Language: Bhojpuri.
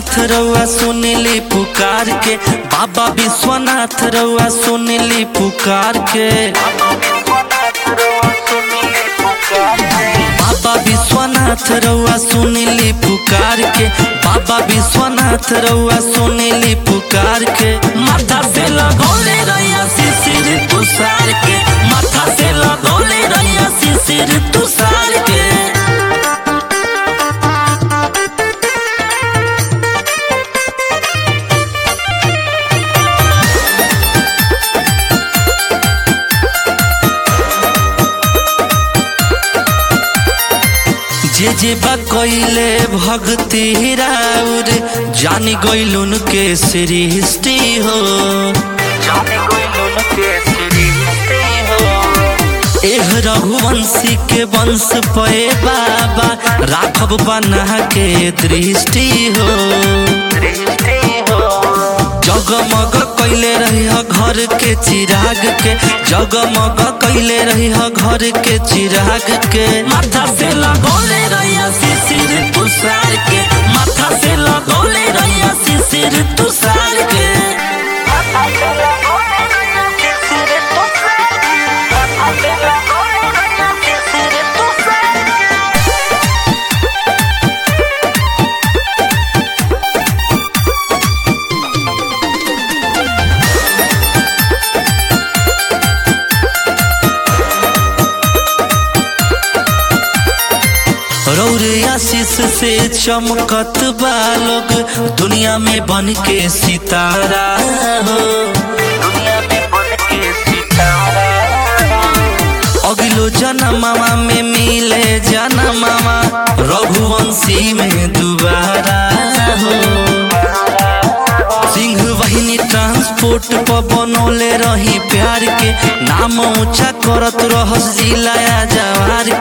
विश्वनाथ रउआ सुनली पुकार के बाबा विश्वनाथ रउआ सुनली पुकार के बाबा विश्वनाथ रउआ सुनली पुकार के बाबा विश्वनाथ रउआ सुनली पुकार के माथा से लगौले रहिया शिशिर तुषार के माथा से लगौले रहिया शिशिर तुषार के जे जे बा कइले भक्ति राउर जानी गइलुन के सृष्टि हो जानी गइलुन के सृष्टि हो एह रघुवंशी के वंश पे बाबा राघव बना के दृष्टि हो दृष्टि हो जगमग कैले रही घर के चिराग के जगमग कैले रही घर के चिराग के माथा से लगौले रहिया शिशिर तुषार के माथा से लगौले रहिया शिशिर तुषार के रौरे आशीष से चमकत बालोग दुनिया में बन के सितारा हो दुनिया में बन के सितारा अगलो जन्मवा में मिले जन्मवा रघुवंशी में दोबारा हो सिंह वाहिनी ट्रांसपोर्ट पर बनौले रही प्यार के नाम ऊंचा करत रहस जिलाया जवार